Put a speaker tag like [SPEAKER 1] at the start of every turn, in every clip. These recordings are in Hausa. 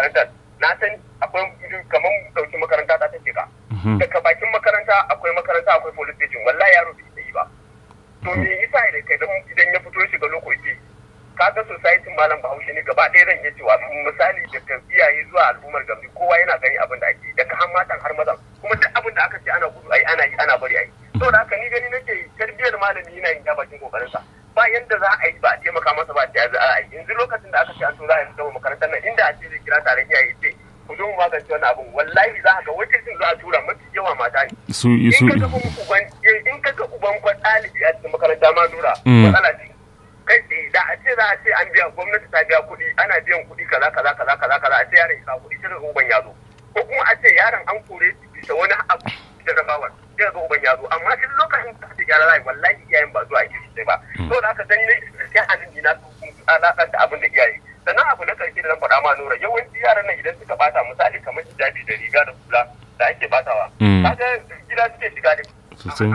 [SPEAKER 1] makarantar na san akwai kamar dauki makaranta ta take ka daga bakin makaranta akwai makaranta akwai police station wallahi yaro bai yi ba to me yasa da kai idan ya fito shiga lokaci kaga society malam bahaushe ne gaba ɗaya zan iya cewa misali daga iyaye zuwa al'ummar gambi kowa yana gani abin da ake daga har matan har mazan kuma duk abin da aka ce ana gudu ai ana yi ana bari ai to da haka ni gani nake tarbiyyar malami yana yin bakin kokarinsa ba yanda za a yi ba a taimaka masa ba ta za a yi yanzu lokacin da aka ce an so za a yi gama makarantar nan inda a ce zai kira taron iyaye ce ku zo mu magance wannan abin wallahi za a ga wakilcin za a tura mafi yawa mata ne
[SPEAKER 2] su
[SPEAKER 1] in ka ga uban in ka ga uban kwan ɗalibi a cikin makaranta ma nura matsala ce kai tsaye da a ce za a ce an biya gwamnati ta biya kuɗi ana biyan kuɗi kaza kaza kaza kaza kaza a ce yaron ya kuɗi sai ga uban ya zo ko kuma a ce yaron an kore shi bisa wani abu da rabawar sai ga uban ya zo amma duk lokacin da ake gyara rai wallahi iyayen ba zuwa ake sosai ba to da aka gani ne sai hannun dina su alaƙanta abin da iyaye sannan abu na ƙarshe da zan faɗa ma nura yawanci yaran nan idan suka bata misali kamar hijabi da riga da hula da ake batawa kaga gida suke shiga da
[SPEAKER 2] sosai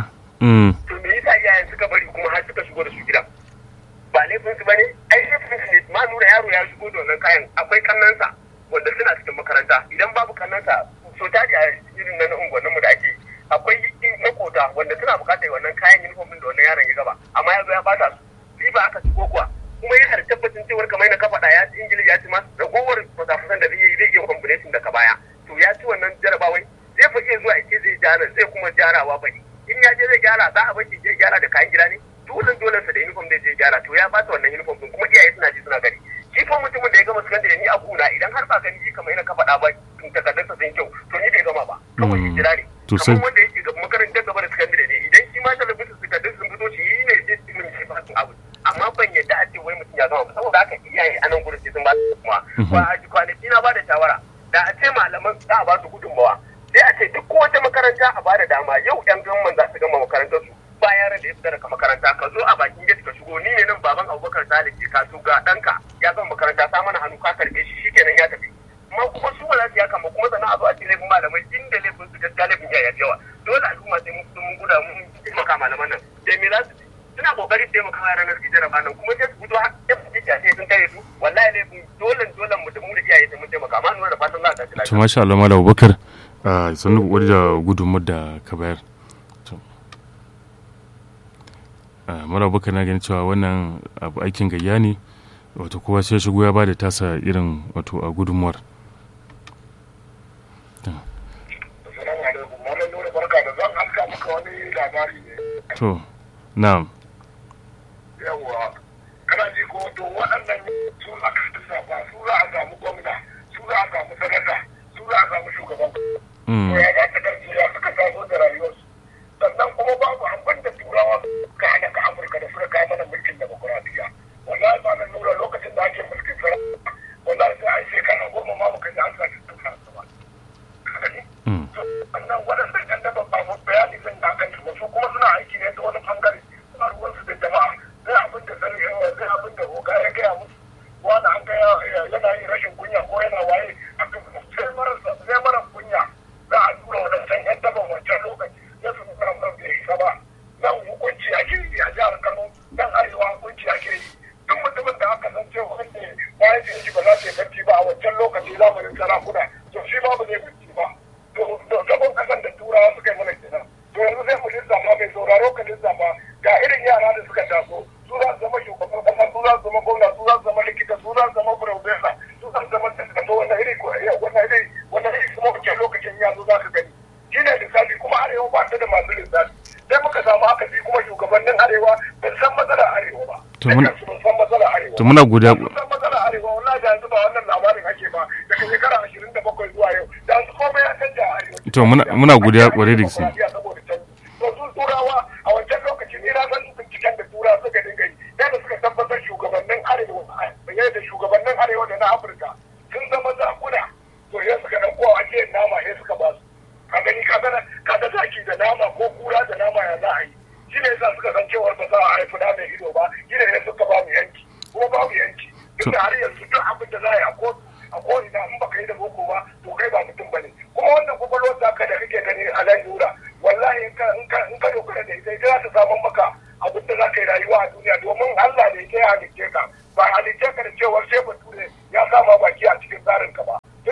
[SPEAKER 1] to me yasa iyayen suka bari kuma har suka shigo da su gidan ba laifin su bane ai laifin su ne ma nura yaro ya shigo da wannan kayan akwai kannansa wanda suna cikin makaranta idan babu kannansa so tari a irin na unguwanninmu da ake akwai makota wanda suna bukatar wannan kayan uniform din da wannan yaron ya gaba amma ya zo ya bata su ba aka shigo kuwa kuma yana da tabbacin cewar kamar na kafaɗa ya ci ingilishi ya ci ma ragowar fasafasan da zai yi zai iya combination daga baya to ya ci wannan jarabawai zai fa iya zuwa ake zai gyara zai kuma gyarawa bai in ya je zai gyara za a bar shi je gyara da kayan gida ne dole dole sa da uniform zai je gyara to ya bata wannan uniform din kuma iyaye suna ji suna gani shi fa mutumin da ya gama sakandare ni a guna idan har ba gani shi kamar yana ka faɗa ba takardarsa sun kyau to ni bai gama ba kawai ya jira ne kamar wanda yake ga makarantar gaba da sakandare ne idan shi ma talabijin takardun sun fito shi ne zai ci min shi ba abu amma ban yadda a ce wai mutum ya gama ba saboda haka iyaye a nan gurin sai sun ba su kuma ba a kwanaki na ba da shawara da a ce malaman za a ba su gudunmawa sai a ce duk wata makaranta a ba da dama yau yan gamman za su gama makarantar su ba yaran da ya fita daga makaranta ka zo a bakin gate ka shigo ni ne nan baban abubakar salik ke kasu ga ɗanka ya gama makaranta sa mana hannu ka karɓe shi shikenan ya tafi amma kuma su ba za su yaka ba kuma sannan a zo a ce laifin malamai inda laifin su gaskiya laifin iyaye yawa dole al'umma sai mun mun guda mun taimaka malaman nan da me za su suna kokarin taimaka yaran nan su jaraba nan kuma sai su fito har sai sun tare su wallahi laifin dole dole mu da mu da iyaye sai mun taimaka amma nuna da fatan za a tashi lafiya
[SPEAKER 2] to masha Allah malam Abubakar sannu kokari da gudunmuwar da ka bayar mara Abubakar na ganin cewa wannan abu aikin gayya ne wato kowa sai shigo ya ba da tasa irin wato a gudunmuwar to na'am
[SPEAKER 3] yawwa kana ji ko to waɗannan su aka lissafa su za a samu gwamna su za a samu sanata su za a samu shugaban to ya za ta karfi ya suka taso da rayuwarsu sannan kuma babu abin da turawa ka hana ka afirka da suka kawo mana mulkin demokuraɗiyya wallahi ba na nura lokacin da ake mulkin sarrafa wallahi sai an shekara goma ma muka ji an sa shi tuka ba sannan waɗannan yan daban ba mu bayani zan da kan su su kuma suna aiki ne ta wani bangare suna ruwansu da jama'a sai abin da sani sai abin da oga ya gaya musu wani an ga yana yin rashin kunya ko yana waye a sai mara kunya za a tura wadancan yan daban wancan lokaci ya su nuna mara bai isa ba nan hukunci ake yi a jihar kano nan arewa hukunci ake yi duk mutumin da aka san cewa wanda mahaifiyar shi ba za ta yi barci ba a wancan lokaci zamanin sarakuna to shi ba ba zai barci ba to gaban kasan da turawa suka yi mana kenan to yanzu sai mu lissafa mai sauraro ka lissafa ga irin yara da suka taso su za su zama shugaban kasa su za su zama gwamna su za su zama likita su za su zama profesa su za su zama tattato wannan iri wannan iri wannan iri kuma wancan lokacin ya zo za ka gani shi ne lissafi kuma arewa ba ta da masu lissafi sai muka samu haka shi kuma shugabannin arewa ban san matsalar arewa ba
[SPEAKER 2] To muna-
[SPEAKER 3] ban san matsalar arewa
[SPEAKER 2] to muna godiya
[SPEAKER 3] ban san matsalar arewa wallahi da yanzu ba wannan labarin ake ba daga shekara ashirin da bakwai zuwa yau da yanzu komai ya canja a arewa
[SPEAKER 2] To muna- muna godiya kwarai da gaske.
[SPEAKER 3] saboda canji to su turawa a wancan lokaci ni na san binciken da turawa suka dinga yi yadda suka tabbatar shugabannin arewa yadda shugabannin arewa da na afirka sun zama zakuna to ya suka ɗauko a ajiyar nama ya suka ba su ka gani ka gana ka ga zaki da nama ko kura da nama ya za a yi shi ne yasa suka san cewar ba za a haifi da mai ido ba shi ne suka ba mu yanki kuma ba mu yanki duk da har yanzu duk abin da za a yi a kotu a ko'ina in baka yi da boko ba to kai ba mutum bane kuma wannan kwakwalwar ta ka da kake gani a nan yura wallahi in ka in ka in ka dogara da ita ita za ta samun maka abin da za ka yi rayuwa a duniya domin Allah ne ya halicce ka ba halicce ka da cewar sai bature ya sama baki a cikin tsarin ka ba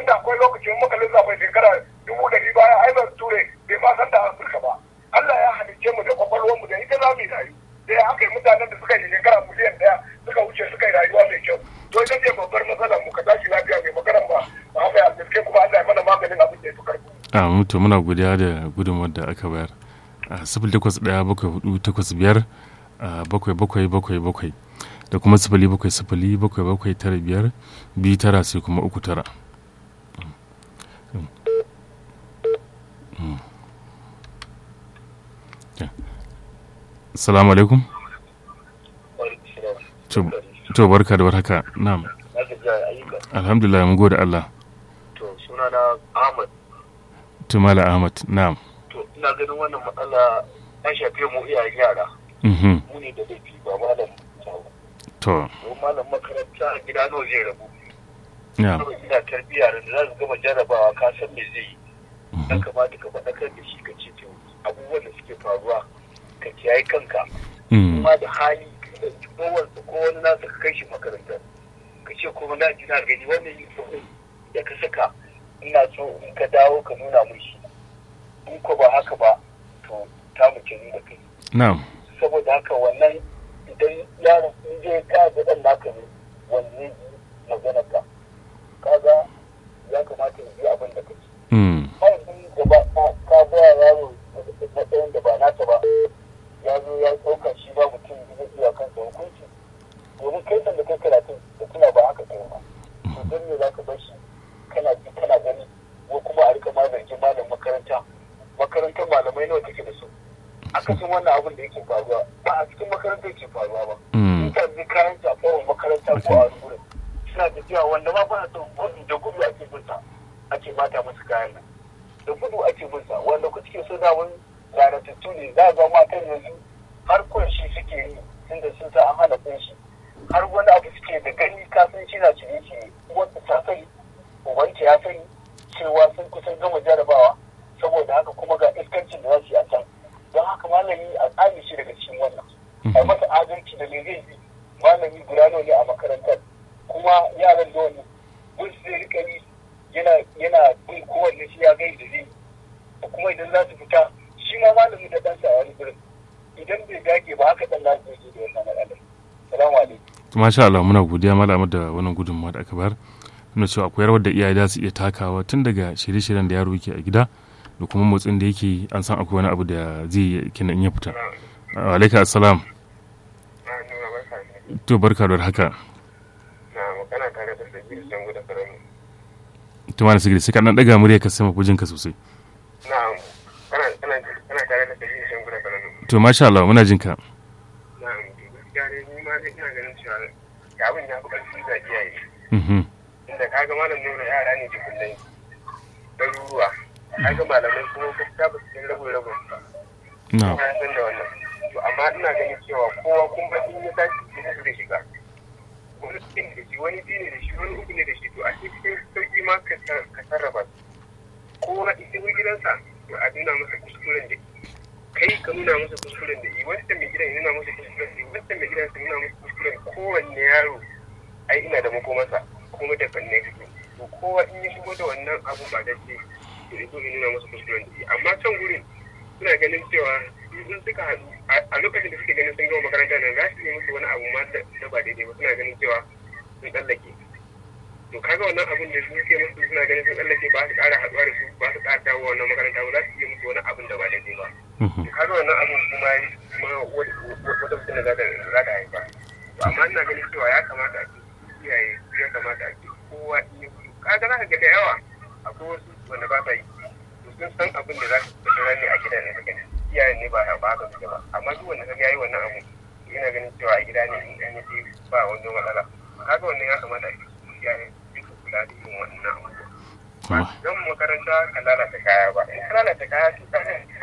[SPEAKER 2] a mutu muna godiya da gudunmawar da aka bayar a sifili takwas ɗaya bakwai hudu takwas biyar a bakwai bakwai bakwai bakwai da kuma sifili bakwai sifili bakwai bakwai tara biyar biyu tara sai kuma uku tara salamu alaikum to barka da warhaka na'am alhamdulillah mun gode Allah
[SPEAKER 3] to suna na Ahmad
[SPEAKER 2] to mala Ahmad na'am
[SPEAKER 3] to ina ganin wannan matsala ya shafe mu iyayen yara
[SPEAKER 2] mhm
[SPEAKER 3] mu ne da laifi ba malam
[SPEAKER 2] to
[SPEAKER 3] don malam makaranta a gida nawa zai rabu
[SPEAKER 2] na'am
[SPEAKER 3] kawai ina tarbiyya da za su gama jarrabawa ka san me zai yi ya kamata ka faɗakar da shi ka ce to abubuwan da suke faruwa ka kiyaye kanka
[SPEAKER 2] mm
[SPEAKER 3] kuma da hali da kowar ko wani nasa ka kai shi makaranta ka ce kuma na ji na gani wannan yi da ka saka ina so in ka dawo ka nuna mun shi in ko ba haka ba to ta mu ni da kai
[SPEAKER 2] na'am
[SPEAKER 3] saboda haka wannan idan yaron in je ka ga dan naka ne wanne magana ka kaga ya kamata ya yi abin da kake
[SPEAKER 2] mm
[SPEAKER 3] haifin da ba ka ba yaro matsayin da ba nata ba ya zo ya ɗauka shi ba mutum zai iya kansa hukunci domin kai sanda kai karatun da tuna ba haka kai ba to don me za ka bar shi kana ji kana gani ko kuma a rika ma zargin malam makaranta makarantar malamai nawa take da su akasin wannan abin da yake faruwa ba a cikin makarantar ke faruwa ba
[SPEAKER 2] mm
[SPEAKER 3] in ka ji kayan jafawan makaranta ko a wani wurin suna tafiya wanda ma ba son gudu da gudu ake binsa ake mata musu kayan nan da gudu ake binsa wanda ku cikin so da wani lalatattu ne za a ga matan yanzu har kunshi suke yi tunda sun sa an hana kunshi har wani abu suke da gani kafin shi na cire shi wanda ta sani ubanta ya sani cewa sun kusan gama jarabawa saboda haka kuma ga iskancin da za su yi a can don haka malami a tsami shi daga cikin wannan a masa adalci da me zai yi malami guda nawa ne a makarantar kuma yaran da wani gun zai rika yi yana yana bin kowanne shi ya gai da zai da kuma idan za su fita shi ma malami da ɗansa a wani gurin idan bai dage ba haka ɗan lafiya zai da wannan matsalar salamu alaikum
[SPEAKER 2] to masha Allah muna godiya malama da wannan gudunmawa da aka bayar nuna cewa akwai rawar da iyaye za su iya takawa tun daga shirye-shiryen da yaro yake a gida da kuma motsin da yake an san akwai wani abu da zai yi kenan in ya fita wa alaika assalam to barka da haka
[SPEAKER 1] na magana tare da sabbin sangu da karami
[SPEAKER 2] to mana sigiri sai ka dan daga murya ka sama ka sosai
[SPEAKER 1] na kana kana kana tare da sabbin sangu da karami
[SPEAKER 2] to masha Allah muna jin ka
[SPEAKER 1] na gaskiya ne ni ma dai ina ganin cewa ya abin ya fi ƙarfi ga iyaye
[SPEAKER 2] mhm
[SPEAKER 1] inda kaga malam nuna yara ne jikullai ɗaruruwa kaga malamai kuma gaskiya ba su san rabin rabin ba
[SPEAKER 2] na
[SPEAKER 1] ya san da wannan to amma ina ganin cewa kowa kun ba in ya tashi cikin su zai shiga wani cikin da shi wani biyu ne da shi wani uku ne da shi to a cikin sauki ma ka sa- ka sarrafa su kowa idan gidansa to a nuna masa kuskuren da kai ka nuna masa kuskuren da yi wanda mai gidan ya nuna masa kuskuren da yi wanda mai gidan ya nuna masa kuskuren kowanne yaro ai ina da makomarsa kuma da fanne kake to kowa in ya shigo da wannan abu ba da ce to ya zo ya nuna masa kuskuren da yi amma can gurin suna ganin cewa in suka haɗu a- a lokacin da suke ganin sun gama makaranta nan za su yi musu wani abu ma da da ba daidai ba suna ganin cewa sun tsallake to kaga wannan abin da suke musu suna ganin sun tsallake ba su ƙara haɗuwa da su ba su ƙara dawo wannan makaranta ba za su yi musu wani abin da ba daidai ba
[SPEAKER 2] mhm
[SPEAKER 1] to kaga wannan abin kuma kuma wata wata mutum da za ta za ta haifa to amma ina ganin cewa ya kamata a ce iyaye ya kamata a ce kowa in ya gudu kaga za ka ga da yawa akwai wasu wanda ba sa yi to sun san abin da za su fita ne a gidan ne suka iyayen ne ba ba haka suke ba amma duk wanda kaga yayi wannan abu yana ganin cewa a gida ne in an yi ba wani matsala kaga wannan ya kamata a ce iyaye duka kula da irin wannan abubuwa
[SPEAKER 2] kuma
[SPEAKER 1] don makaranta ka lalata kaya ba in ka lalata kaya to ka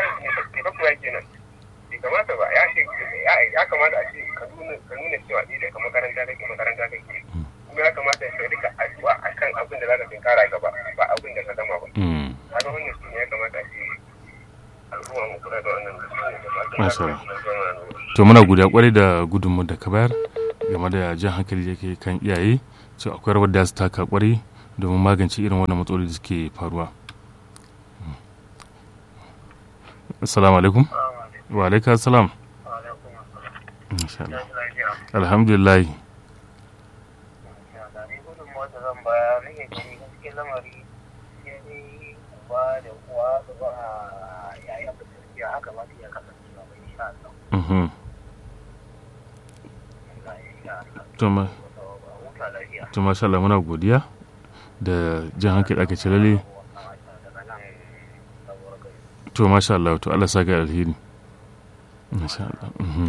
[SPEAKER 1] ne ka kuwa kenan bai kamata ba ya ce ya kamata a ce ka nuna ka nuna cewa ni daga makaranta kake makaranta kake kuma ya kamata ka rika addu'a akan abin da za ka tinkara gaba ba abin da ka gama ba
[SPEAKER 2] mm
[SPEAKER 1] kaga wannan shi ne ya kamata a ce al'umma mu kula da wannan da
[SPEAKER 2] Masha
[SPEAKER 1] su
[SPEAKER 2] Allah.
[SPEAKER 1] ne
[SPEAKER 2] to muna godiya kwarai da gudunmu da ka bayar game da jan hankali da yake kan iyaye cewa akwai rawar da su taka kwarai domin magance irin wannan matsaloli da suke faruwa assalamu alaikum wa alaikum assalam Masha Allah. alhamdulillah
[SPEAKER 3] zan baya nake gani gaske lamari sai dai
[SPEAKER 4] uba da uwa da ba yayan da gaskiya haka ba iya kasancewa ba insha Allah
[SPEAKER 2] mhm
[SPEAKER 4] Allah ya insha Allah
[SPEAKER 2] to ma
[SPEAKER 4] ba huta lafiya
[SPEAKER 2] to masha Allah muna godiya da jan hankali aka ce lalle
[SPEAKER 4] daga nan sabuwar gari
[SPEAKER 2] to masha Allah to Allah saka alheri masha Allah mhm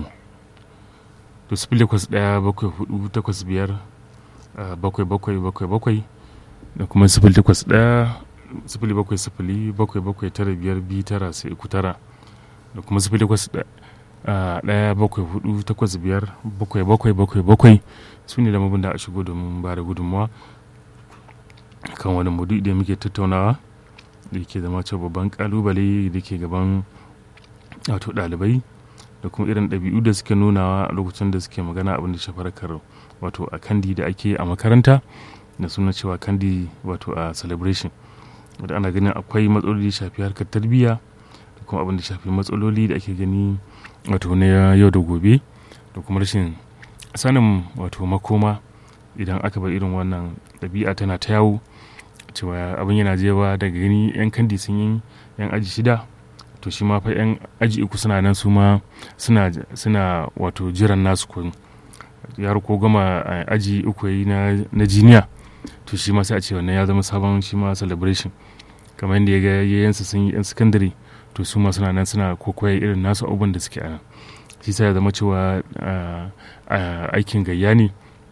[SPEAKER 2] to sifili takwas ɗaya bakwai hudu takwas biyar ah, bakwai bakwai bakwai bakwai da kuma sifili takwas ɗaya sifili bakwai sifili bakwai bakwai tara biyar biyu tara sai uku tara da kuma sifili takwas ɗa- ah, ɗaya bakwai hudu takwas biyar bakwai bakwai bakwai bakwai su ne lamabin da a shigo domin ba da gudunmawa kan wani mudu da muke tattaunawa da ke zama cewa babban kalubale da ke gaban wato ɗalibai da kuma irin ɗabi'u da suke nunawa a lokacin da suke magana abin da shafar kar wato a kandi da ake a makaranta da suna cewa kandi wato a celebration wadda ana ganin akwai matsaloli da shafi harkar tarbiyya da kuma abin da shafi matsaloli da ake gani wato na yau da gobe da kuma rashin sanin wato makoma idan aka bar irin wannan ɗabi'a tana ta yawo cewa abin yana jewa daga gani yan kandi sun yi yan aji shida to shi ma fa yan aji uku suna nan su ma suna suna wato jiran nasu kun yaro ko gama eh, aji uku yayi na na jiniya to shi ma sai a ce wannan ya zama sabon shi ma celebration kamar yadda ya ga yayansa sun yi yan secondary to su ma suna nan suna kokoya irin nasu abubuwan da suke a nan shi sa ya zama cewa ah, ah, aikin gayya ne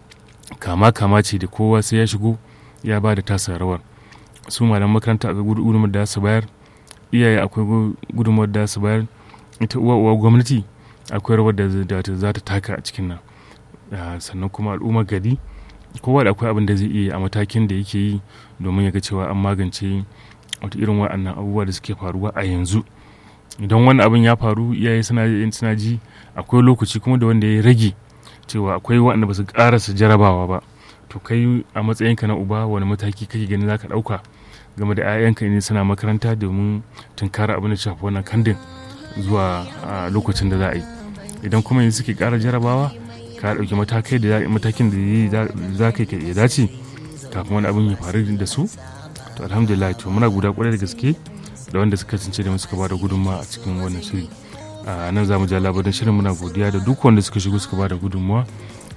[SPEAKER 2] kama kama ce da kowa sai ya shigo ya ba da tasa rawar su malam makaranta akwai gudunmawar da su bayar iyaye akwai gu- gudunmawar da su bayar ita uwa uwa gwamnati akwai rawar da za ta- za ta taka a cikin nan Ah, sannan kuma al'ummar gari kowa da akwai abin da zai iya a matakin da yake yi domin ya ga cewa an magance wata irin waɗannan abubuwa da suke faruwa a yanzu idan wani abin ya faru iyaye suna suna ji akwai lokaci kuma da wanda ya rage cewa akwai waɗanda ba su ƙarasa jarabawa ba to kai a matsayinka na uba wani mataki kake ganin za ka ɗauka game da 'ya'yanka ne suna makaranta domin tunkara abin da shafi wannan kandin zuwa a lokacin da za a yi idan kuma yanzu suke ƙara jarabawa ka ɗauki matakai da za- matakin da ya- za ka yi ya dace kafin wani abin ya faru da su to alhamdulillah to muna guda kwarai da gaske da wanda suka kasance da mu suka ba da gudunmawa a cikin wannan shiri a nan za mu ja labarin shirin muna godiya da duk wanda suka shigo suka ba da gudunmawa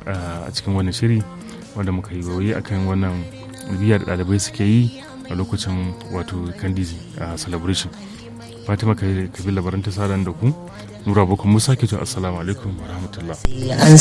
[SPEAKER 2] a cikin wannan shiri wanda muka yi waye akan wannan biya da ɗalibai suke yi a lokacin wato candizi a celebration fatima kabi labaran ta sa da ku nura boko musa ke cewa assalamu alaikum wa rahmatullah